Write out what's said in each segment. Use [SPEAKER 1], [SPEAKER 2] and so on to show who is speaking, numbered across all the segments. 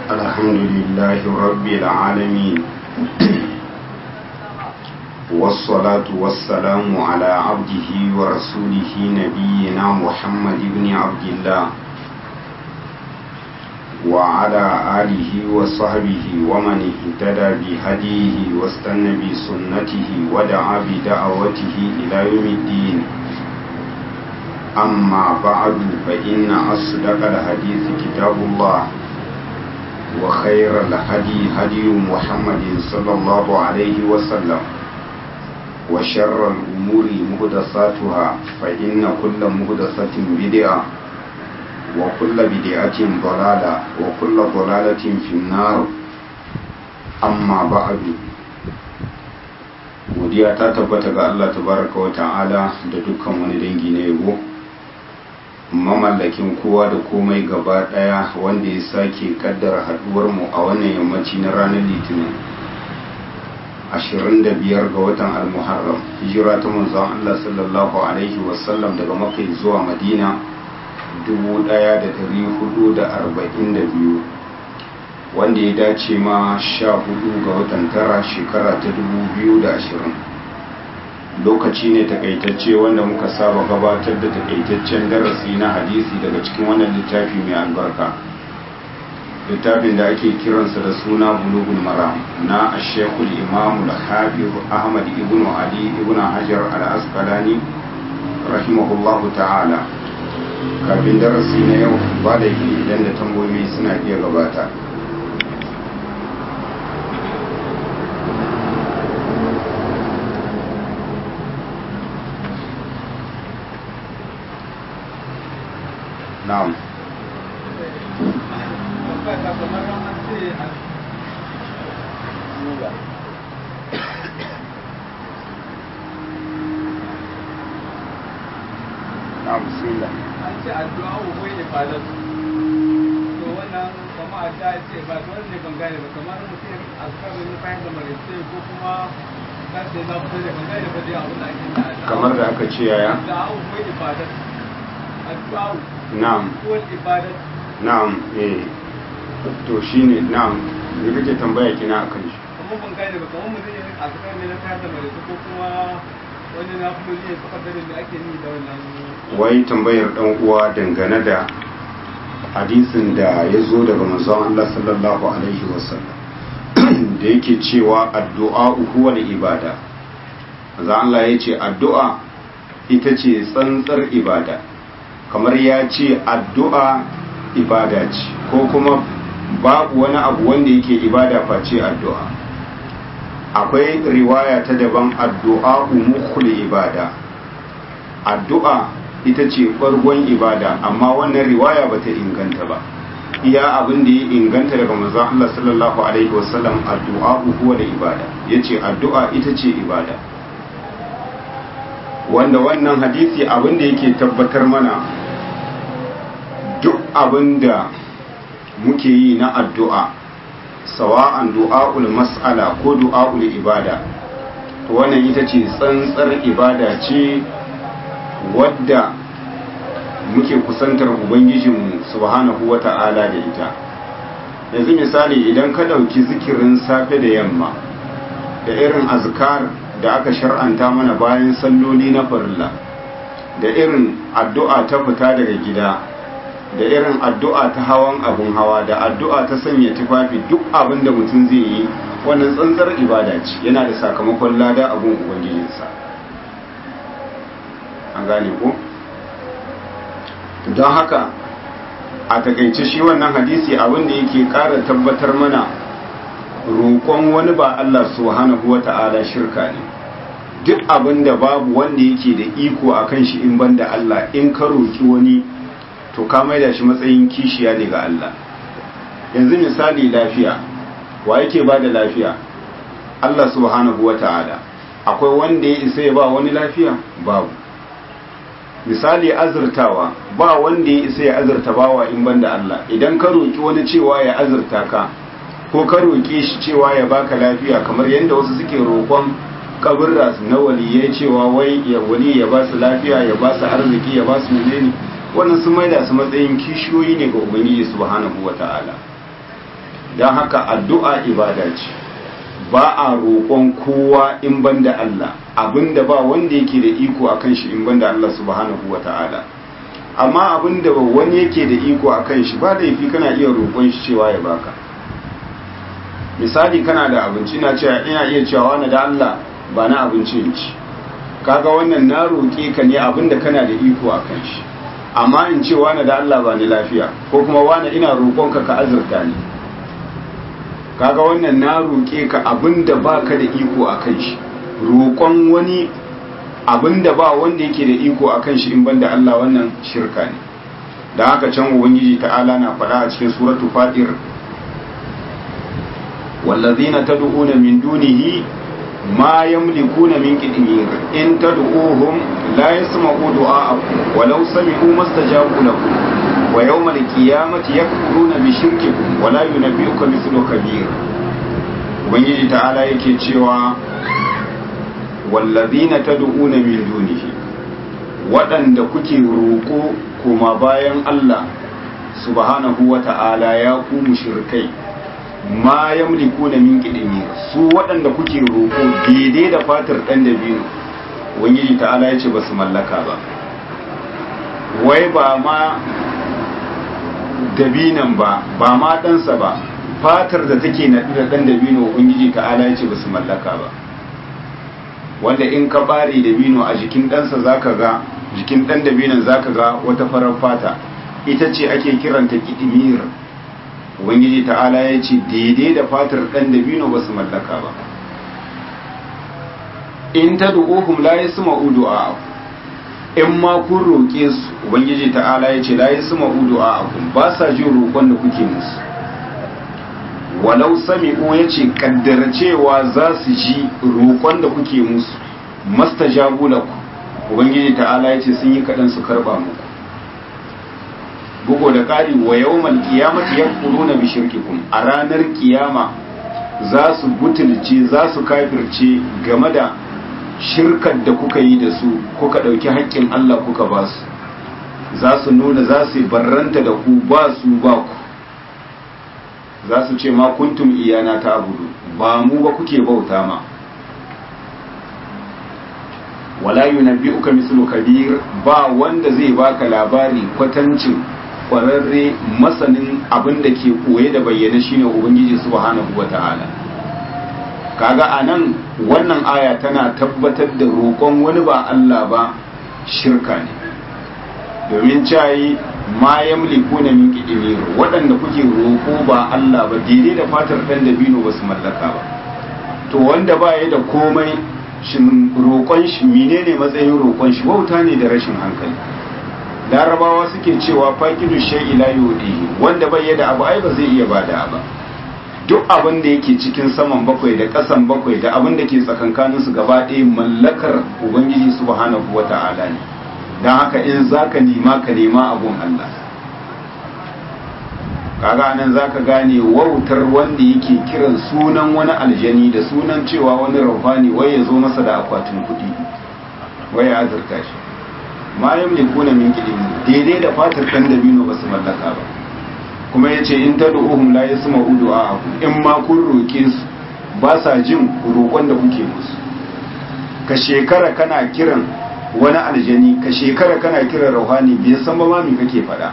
[SPEAKER 1] الحمد لله رب العالمين والصلاة والسلام على عبده ورسوله نبينا محمد بن عبد الله وعلى آله وصحبه ومن اهتدى بهديه واستنى بسنته ودعا بدعوته إلى يوم الدين أما بعد فإن أصدق الحديث كتاب الله وخير الهدي هدي محمد صلى الله عليه وسلم وشر الأمور مهدساتها فإن كل مهدسة بدعة وكل بدعة ضلالة وكل ضلالة في النار أما بعد godiya ta tabbata ga Allah tabaraka wa ta'ala da dukkan wani dangi na yabo mamallakin kowa da komai gaba daya wanda ya sake kaddara haduwar mu a wannan yammaci na ranar litinin 25 ga watan al-muharram hijira ta manzon Allah sallallahu alaihi wasallam daga makka zuwa madina 1442 wanda ya dace ma 14 ga watan tara shekara ta 2020 lokaci ne takaitacce wanda muka saba gabatar da takaitaccen darasi na hadisi daga cikin wannan littafi mai albarka littafin da ake kiransa da suna bulugul maram na ashekul imamu da hafiz ahmad ibn ali ibn hajar al-asqalani rahimahullahu ta'ala kafin darasi na yau ba da idan da tambayoyi suna iya gabata na'am na'am bismillah
[SPEAKER 2] an ce addu'a wai ibada to wannan kama addu'a ce ba to ne ban gane ba kamar mutum ya azkar ne bayan da marice ko kuma kan sai na fita da ban gane ba dai abin da ake da addu'a
[SPEAKER 1] kamar da aka ce yaya
[SPEAKER 2] addu'a wai ibada addu'a
[SPEAKER 1] na'am
[SPEAKER 2] ko ibada
[SPEAKER 1] na'am eh to shine na'am me kake tambaya kina akan shi
[SPEAKER 2] kamar ban gane ba kamar mutum ya azkar ne na bayan da marice ko kuma wani na kuma ne ko kaddarin da ake ni da wannan
[SPEAKER 1] wai tambayar dan uwa dangane da hadisin da ya zo daga manzon Allah sallallahu alaihi wasallam da yake cewa addu'a huwa ibada manzon Allah ya ce addu'a ita ce tsantsar ibada kamar ya ce addu'a ibada ce ko kuma babu wani abu wanda yake ibada face addu'a akwai riwaya ta daban addu'a mukhul ibada addu'a ita ce farkon ibada amma wannan riwaya ba ta inganta ba iya abin da ya inganta daga manzon Allah sallallahu alaihi wasallam addu'a huwa da ibada yace addu'a ita ce ibada wanda wannan hadisi abin da yake tabbatar mana duk abin da muke yi na addu'a sawa'an du'a'ul mas'ala ko du'a'ul ibada to wannan ita ce tsantsar ibada ce wadda muke kusantar ubangijinmu subhanahu wata'ala da ita yanzu misali idan ka ɗauki zikirin safe da yamma da irin azkar da aka shar'anta mana bayan salloli na farilla da irin addu'a ta fita daga gida da irin addu'a ta hawan abun hawa da addu'a ta sanya tufafi duk abin da mutum zai yi wannan tsantsar ibada ce yana da sakamakon lada abun ubangijinsa an gane ko don haka a takaice shi wannan hadisi abin da yake ƙara tabbatar mana roƙon wani ba Allah subhanahu wa ta'ala shirka ne duk abin da babu wanda yake da iko a kan shi in ban da Allah in ka roƙi wani to ka maida shi matsayin kishiya ne ga Allah yanzu misali lafiya wa yake ba da lafiya Allah subhanahu wa ta'ala akwai wanda ya isa ya ba wani lafiya babu misali azurtawa ba wanda ya isa ya azurta bawa in banda Allah idan ka roki wani cewa ya azurta ka ko ka roke shi cewa ya baka lafiya kamar yadda wasu suke roƙon kaburra na waliyai cewa wai ya wali ya ba su lafiya ya ba su arziki ya ba su menene wannan sun maida su matsayin kishiyoyi ne ga ubangiji subhanahu wata'ala don haka addu'a ibada ce ba a roƙon kowa in banda Allah abinda ba wanda yake da iko akan shi in banda Allah subhanahu wa ta'ala amma abinda wani yake da iko akan shi ba laifi kana iya roƙon shi cewa ya baka misali kana da abinci ina cewa ina iya cewa wani da Allah ba na abinci in ci kaga wannan na roƙe ka ne abinda kana da iko akan shi amma in ce wani da Allah ba ni lafiya ko kuma wani ina roƙonka ka azurta ni kaga wannan na roƙe ka abinda baka da iko akan shi roƙon wani abinda ba wanda yake da iko akan shi in banda Allah wannan shirka ne da haka can ubangiji ta'ala na faɗa a cikin suratu fatir wallazina tad'una min dunihi ma yamlikuna min qitmir in tad'uhum la yasma'u du'a'akum walau sami'u mastajabu lakum wa yawmal qiyamati yakfuruna bi shirkikum wa la yunabbi'uka mithlu kabir ubangiji ta'ala yake cewa wallazina tad'una min dunihi waɗanda kuke roƙo kuma bayan Allah subhanahu wa ta'ala ya ku mushrikai ma yamlikuna min qidmir su waɗanda kuke roƙo daidai da fatar ɗan da biyu ubangiji ta'ala ya ce ba su mallaka ba wai ba ma dabinan ba ba ma ɗansa ba fatar da take naɗi da ɗan dabino ubangiji ta'ala ya ce ba su mallaka ba wanda in ka bare dabino a jikin ɗansa zaka ga jikin ɗan dabinon zaka ga wata farar fata ita ce ake kiranta kidimir ubangiji ta'ala ya ce daidai da fatar ɗan dabino ba su mallaka ba in ta du'uhum la yasma'u du'a in ma kun roƙe su ubangiji ta'ala ya ce la yasma'u du'a ba sa jin roƙon da kuke musu walau sami'u ya ce kaddara cewa za su ji roƙon da kuke musu mastajabu laku ubangiji ta'ala ya ce sun yi kaɗan su karɓa muku bugu da ƙari wa yawmal qiyamati yakfuruna bi shirkikum a ranar kiyama za su butulce za su kafirce game da shirkar da kuka yi da su kuka ɗauki haƙƙin Allah kuka ba su za su nuna za su barranta da ku ba su ba ku za su ce ma kuntum iyana ta abudu ba mu ba kuke bauta ma wala yunabbi'uka mislu kabir ba wanda zai baka labari kwatancin kwararre masanin abin da ke koye da bayyana shine ubangiji subhanahu wata'ala kaga anan wannan aya tana tabbatar da roƙon wani ba Allah ba shirka ne domin cayi ma yamlikuna min qidmir waɗanda kuke roƙo ba Allah ba daidai da fatar ɗan dabino ba su mallaka ba to wanda ba ya da komai shin roƙon shi menene matsayin roƙon shi wauta ne da rashin hankali larabawa suke cewa faqidu shay'i la yudihi wanda bai da abu ai ba zai iya bada ba duk abin da yake cikin saman bakwai da ƙasan bakwai da abin da ke tsakankanin su gaba ɗaya mallakar ubangiji subhanahu wata'ala ne don haka in zaka nema ka nema abun Allah kaga nan zaka gane wautar wanda yake kiran sunan wani aljani da sunan cewa wani rauhani wai ya zo masa da akwatin kuɗi wai ya azurta shi ma yamlikuna min qidin daidai da fatar dan dabino ba su mallaka ba kuma yace in tad'uhum la yasma'u du'a'akum in ma kun roke su ba sa jin roƙon da kuke musu ka shekara kana kiran wani aljani ka shekara kana kiran rauhani bai san ba ma me kake faɗa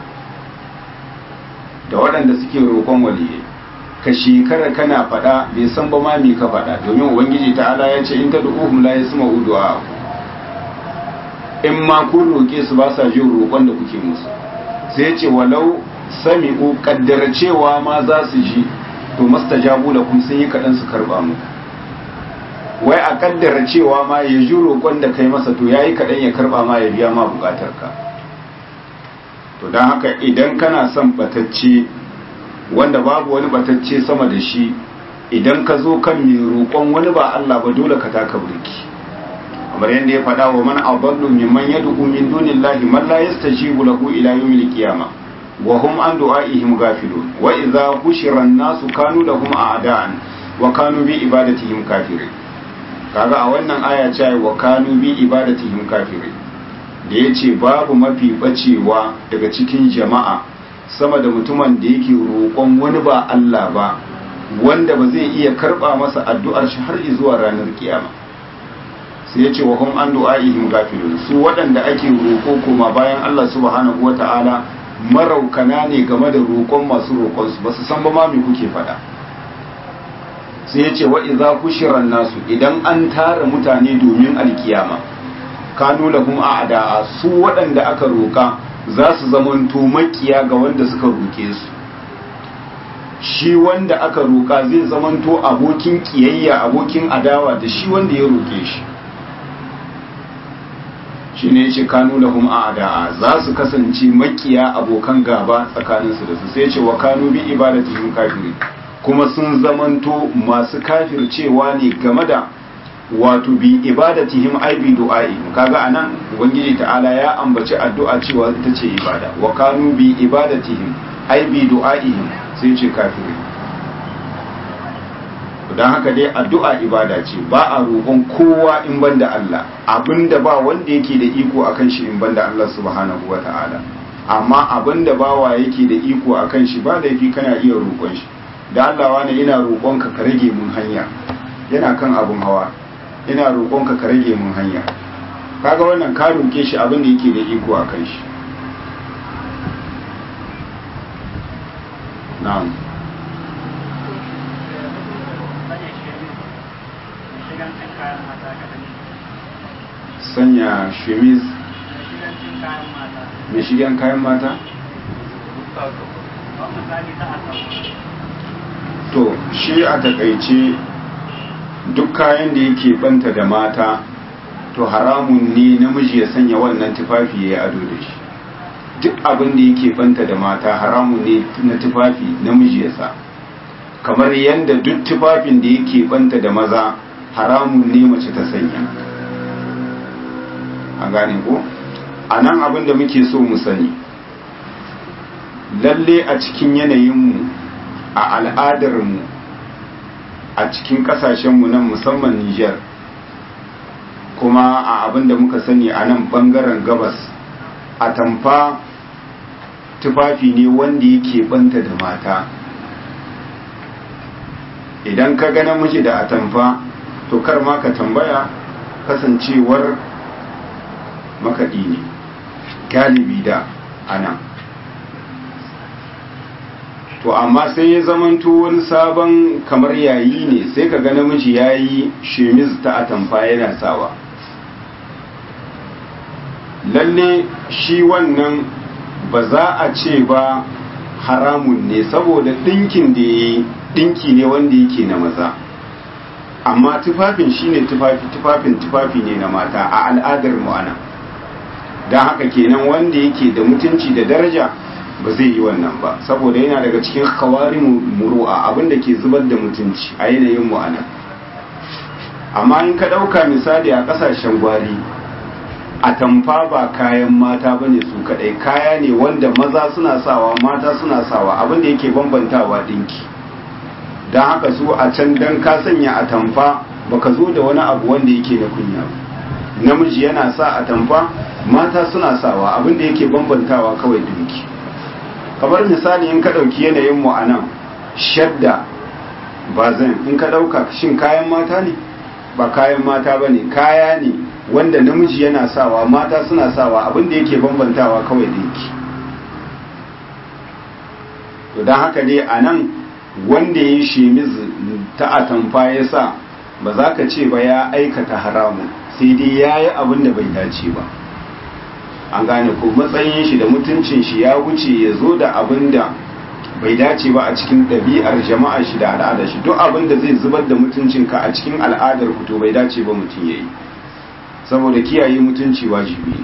[SPEAKER 1] da waɗanda suke roƙon waliyai ka shekara kana faɗa bai san ba ma me ka faɗa domin ubangiji ta'ala ya ce in tad'uhum la yasma'u du'a'akum in ma kun roƙe su ba sa jin roƙon da kuke musu sai ce walau sami'u kaddara cewa ma za su ji to mastajabu lakum sun yi kaɗan su karɓa mu wai a kaddara cewa ma ya ji roƙon da kai masa to yayi kaɗan ya karɓa ma ya biya ma buƙatar ka to don haka idan kana son batacce wanda babu wani batacce sama da shi idan ka zo kan mai roƙon wani ba Allah ba dole ka taka burki kamar yadda ya faɗa wa man adallu mimman yad'u min dunillahi man la yastajibu lahu ila yawmil qiyamah wa hum an du'aihim ghafilun wa idza hushira an-nasu kanu lahum a'da'an wa kanu bi ibadatihim kafirin kaga a wannan aya ce wa kanu bi ibadatihim kafirin da yace babu mafi bacewa daga cikin jama'a sama da mutumin da yake roƙon wani ba Allah ba wanda ba zai iya karba masa addu'ar shi har zuwa ranar kiyama sai ya ce wa hum an du'a'ihim gafilun su waɗanda ake roƙo koma bayan Allah subhanahu wata'ala maraukana ne game da roƙon masu roƙon su basu san ba ma me kuke faɗa sai ya ce wa idza kushiran nasu idan an tara mutane domin alkiyama kanu lahum a'da'a su waɗanda aka roƙa za su zamanto makiya ga wanda suka roƙe su shi wanda aka roƙa zai zamanto abokin kiyayya abokin adawa da shi wanda ya roƙe shi shi ne ce kanu lahum a'da'a za su kasance makiya abokan gaba tsakaninsu da su sai ce wa kanu bi ibadatihim kafiri kuma sun zamanto masu kafircewa ne game da wato bi ibadatihim ai bi du'a'ihim kaga anan ubangiji ta'ala ya ambaci addu'a cewa ita ce ibada wa kanu bi ibadatihim ai bi du'a'ihim sai ce kafiri don haka dai addu'a ibada ce ba a roƙon kowa in banda Allah abinda ba wanda yake da iko akan shi in banda Allah subhanahu wa ta'ala amma abinda bawa yake da iko akan shi ba laifi kana iya roƙon shi da Allah wani ina roƙonka ka rage mun hanya yana kan abun hawa ina roƙonka ka rage mun hanya kaga wannan ka roƙe shi abin da yake da iko akan shi na'am sanya shemiz mai shigen kayan mata? to shi a takaice duk kayan da yake banta da mata to haramun ne namiji ya sanya wannan tufafi ya yi ado da shi duk abin da yake banta da mata haramun ne na tufafi namiji ya sa kamar yadda duk tufafin da yake banta da maza haramun ne mace ta sanya a gane ko a nan abin da muke so mu sani lalle a cikin yanayinmu a al'adarmu a cikin kasashenmu nan musamman Nijar kuma a abin da muka sani a nan bangaren gabas a tamfa tufafi ne wanda yake banta da mata idan ka ga namiji da atamfa to kar ma ka tambaya kasancewar makaɗi ne galibi da ana to amma sai ya zamanto wani sabon kamar yayi ne sai ka ga namiji ya yi shemiz ta atamfa yana sawa lalle shi wannan ba za a ce ba haramun ne saboda ɗinkin da ya yi ɗinki ne wanda yake na maza amma tufafin shine tufafi tufafin tufafi ne na mata a al'adar mu ana don haka kenan wanda yake da mutunci da daraja ba zai yi wannan ba saboda yana daga cikin kawari muru'a abinda ke zubar da mutunci a yanayin mu ana amma in ka ɗauka misali a ƙasashen gwari a tamfa ba kayan mata bane su kadai kaya ne wanda maza suna sawa mata suna sawa abinda yake bambantawa dinki don haka su a can dan ka sanya a tamfa baka zo da wani abu wanda yake na kunya namiji yana sa a tamfa mata suna sawa abinda yake bambantawa kawai dinki kamar misali in ka ɗauki yanayin mu a nan shadda ba zan in ka ɗauka shin kayan mata ne ba kayan mata ba ne kaya ne wanda namiji yana sawa mata suna sawa abinda yake bambantawa kawai dinki to don haka dai a nan wanda ya yi shemiz ta atamfa ya sa ba za ka ce ba ya aikata haramun sai dai ya yi abin da bai dace ba an gane ko matsayin shi da mutuncin shi ya wuce ya zo da abin da bai dace ba a cikin ɗabi'ar jama'a shi da al'adar shi duk abin da zai zubar da mutuncinka a cikin al'adar ku to bai dace ba mutum ya yi saboda kiyaye mutunci wajibi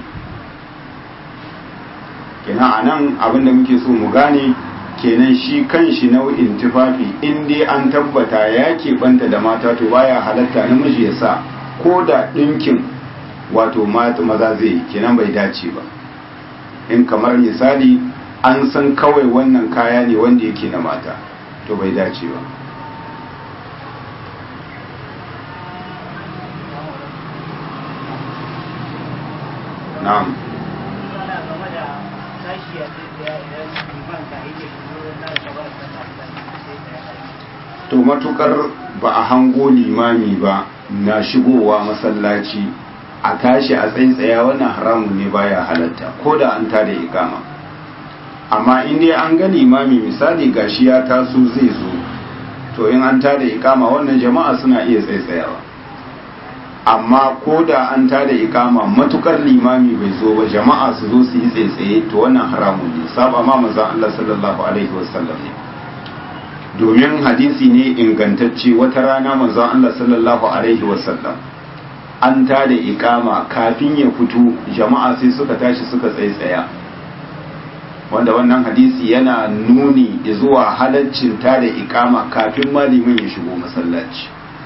[SPEAKER 1] kenan a nan abin da muke so mu gane kenan shi kan shi nau'in tufafi in dai an tabbata ya keɓanta da mata to baya halatta namiji ya sa ko da ɗinkin wato maza zai yi kenan bai dace ba in kamar misali an san kawai wannan kaya ne wanda yake na mata to bai dace ba na'am to matukar ba a hango limami ba na shigowa masallaci a tashi a tsaitsaya wannan haramun ne baya halatta ko da an tada ikama amma in dai an ga limami misali gashi ya taso zai zo to in an tada ikama wannan jama'a suna iya tsaitsayawa amma ko da an tada ikama matukar limami bai zo ba jama'a su zo su yi tsaitsaye to wannan haramun ne saba ma manzon Allah sallallahu alaihi wasallam ne domin hadisi ne ingantacce wata rana manzon Allah sallallahu alaihi wasallam an tada ikama kafin ya fito jama'a sai suka tashi suka tsaitsaya wanda wannan hadisi yana nuni zuwa halaccin tada ikama kafin malimin ya shigo masallaci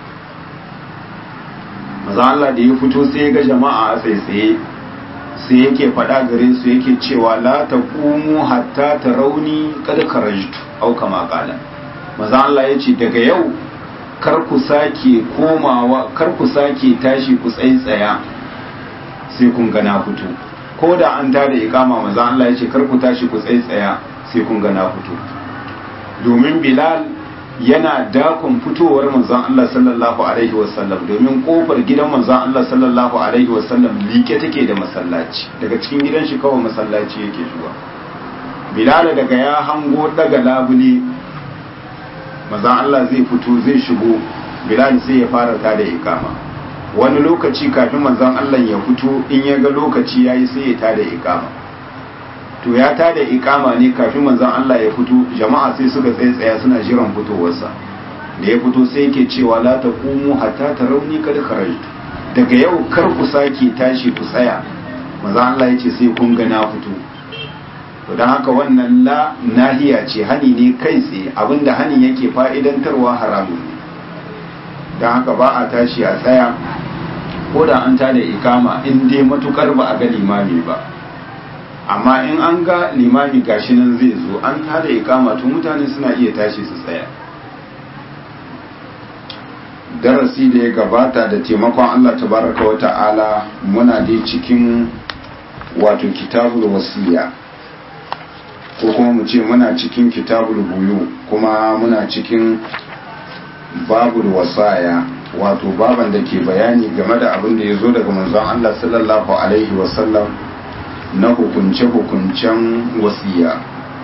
[SPEAKER 1] maza Allah da ya fito sai ga jama'a a tsaitsaye sai yake faɗa gare su yake cewa la taqumu hatta tarawni qad kharajtu au kama qala maza Allah ya ce daga yau kar ku sake komawa kar ku sake tashi ku tsaitsaya sai kun ga na fito ko da an tada ikama maza Allah ya ce kar ku tashi ku tsaitsaya sai kun ga na fito domin Bilal yana dakon fitowar manzon Allah sallallahu alaihi wasallam domin kofar gidan manzon Allah sallallahu alaihi wasallam like take da masallaci daga cikin gidan shi kawai masallaci yake zuwa Bilal daga ya hango daga labule manzon Allah zai fito zai shigo Bilal sai ya fara tada ikama wani lokaci kafin manzon Allah ya fito in ya ga lokaci yayi sai ya tada ikama to ya tada ikama ne kafin manzon Allah ya fito jama'a sai suka tsaya suna jiran fitowarsa da ya fito sai yake cewa la taqumu hatta tarawni kad kharajtu daga yau kar ku sake tashi ku tsaya manzon Allah ya ce sai kun ga na fito to dan haka wannan la nahiya ce hani ne kai tsaye abinda hani yake fa'idantarwa haramun ne dan haka ba a tashi a tsaya ko da an tada ikama in dai matukar ba a ga limami ba amma in an ga limami gashi nan zai zo an tada ikama to mutane suna iya tashi su tsaya darasi da ya gabata da taimakon Allah tabaraka wa ta'ala muna dai cikin wato kitabul wasiya ko kuma mu ce muna cikin kitabul buyu kuma muna cikin babul wasaya wato baban da ke bayani game da abin da ya zo daga manzon Allah sallallahu alaihi wasallam na hukunce-hukuncen wasiya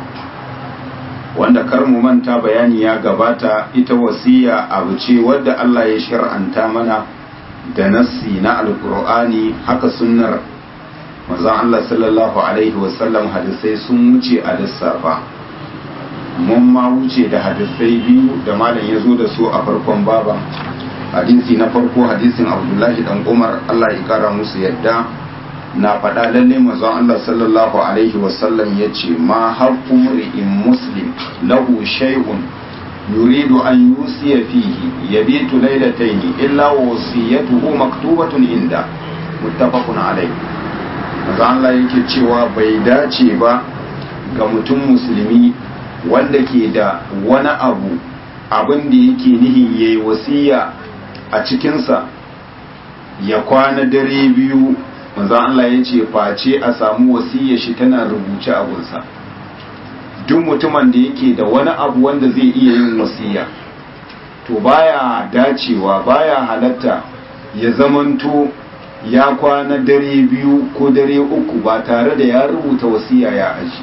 [SPEAKER 1] wanda kar mu manta bayani ya gabata ita wasiya abu ce wadda Allah ya shar'anta mana da nassi na alkur'ani haka sunnar manzon Allah sallallahu alaihi wasallam hadisai sun wuce a lissafa mun ma wuce da hadisai biyu da malam ya zo da su a farkon baba hadisi na farko hadisin abdullahi dan umar Allah ya kara musu yadda na faɗa lalle manzon Allah sallallahu alaihi wasallam ya ce ma haqqu mri'in muslim lahu shay'un yuridu an yusiya fihi yabitu laylatayn illa wa wasiyatuhu maktubatun inda muttafaqun alayhi manzon Allah yake cewa bai dace ba ga mutum musulmi wanda ke da wani abu abin da yake nihin yayi wasiya a cikinsa ya kwana dare biyu manzo Allah ya ce face a samu wasiyar shi tana rubuce a gunsa duk mutumin da yake da wani abu wanda zai iya yin wasiya to baya dacewa baya halatta ya zamanto ya kwana dare biyu ko dare uku ba tare da ya rubuta wasiya ya aji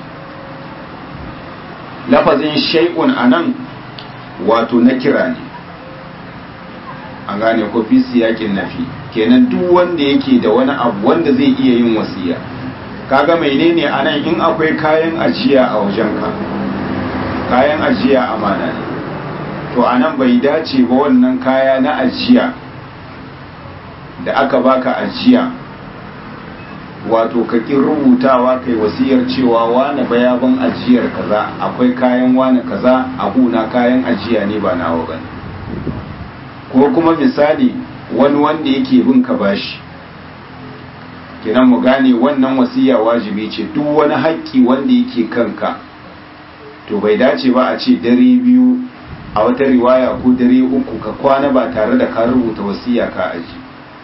[SPEAKER 1] lafazin shay'un anan wato na kira ne an gane ko fi siyakin nafi kenan duk wanda yake da wani abu wanda zai iya yin wasiya kaga menene anan in akwai kayan ajiya a wajenka kayan ajiya amana ne to anan bai dace ba wannan kaya na ajiya da aka baka ajiya wato ka ƙin rubutawa kai wasiyar cewa wane bayaban ajiyar kaza akwai kayan wane kaza abuna kayan ajiya ne ba nawa bane ko kuma misali wani wanda yake bin ka bashi kenan mu gane wannan wasiya wajibi ce duk wani haƙƙi wanda yake kanka to bai dace ba a ce dare biyu a wata riwaya ko dare uku ka kwana ba tare da ka rubuta wasiya ka aji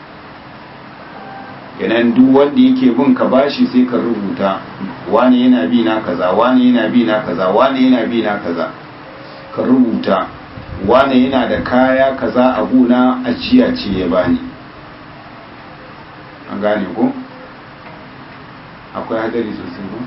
[SPEAKER 1] kenan duk wanda yake bin ka bashi sai ka rubuta wani yana bi na kaza wani yana bi na kaza wani yana bi na kaza ka rubuta wane yana da kaya kaza a guna ajiya ce ya bani an gane ko akwai hadari sosai ko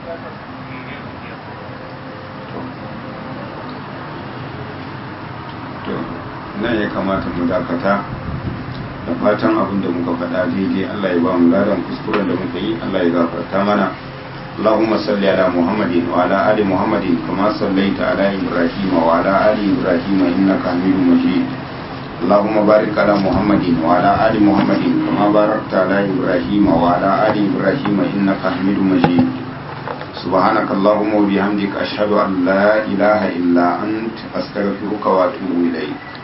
[SPEAKER 1] to nan ya kamata mu dakata da fatan abin da muka faɗa daidai Allah ya ba mu ladan kuskuren da muka yi Allah ya gafarta mana اللهم صل على محمد وعلى آل محمد كما صليت على إبراهيم وعلى آل إبراهيم إنك حميد مجيد اللهم بارك على محمد وعلى آل محمد كما باركت على إبراهيم وعلى آل إبراهيم إنك حميد مجيد سبحانك اللهم وبحمدك أشهد أن لا إله إلا أنت أستغفرك وأتوب إليك